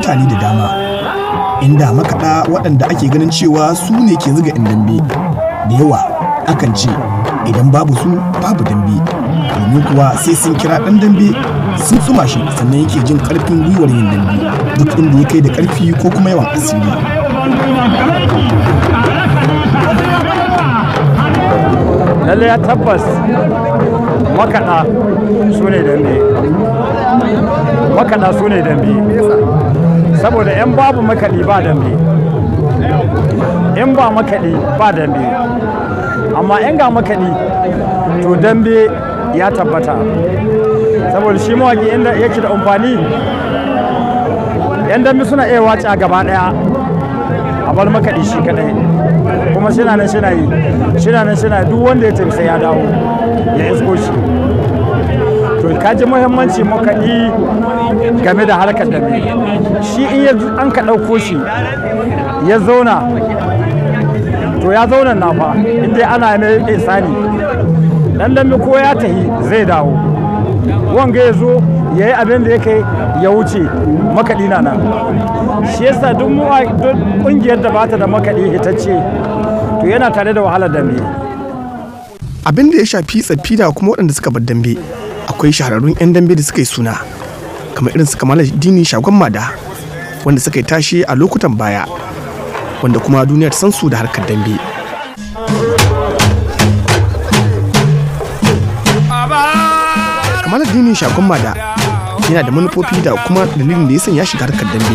mutane da dama inda makaɗa waɗanda ake ganin cewa su ne ke zuga 'yan dambe da yawa akan ce idan babu su babu dambe domin kuwa sai sun kira ɗan dambe sun tsuma shi sannan yake jin ƙarfin gwiwar yin dambe duk inda ya kai da ƙarfi ko kuma yawan asiri lalle ya tabbas makaɗa su ne dambe makaɗa su ne dambe saboda in babu makaɗi ba dambe in ba makaɗi ba dambe amma in ga makaɗi to dambe ya tabbata saboda shi mawaƙi inda yake da amfani yan dambe suna iya wace a gaba ɗaya a bar makaɗi shi kaɗai kuma shina nan shina yi shina nan shina duk wanda ya tafi sai ya dawo ya isko shi to ka ji muhimmanci makaɗi game da harkar dambe shi in an ka ɗauko shi ya zauna to ya zauna na fa inda ana mai isani dan dambe ko ya tahi zai dawo wanga ya zo ya yi abin da ya kai ya wuce makaɗi na nan shi yasa duk ƙungiyar da bata da makaɗi hitacce to yana tare da wahalar dambe abin da ya shafi tsaffi da kuma waɗanda suka bar dambe akwai shahararrun 'yan dambe da suka yi suna kamar irin su kamala dini shagon mada wanda suka yi tashi a lokutan baya wanda kuma duniya ta san su da harkar dambe kamala dini shagon mada yana da manufofi da kuma dalilin da ya sanya shiga harkar dambe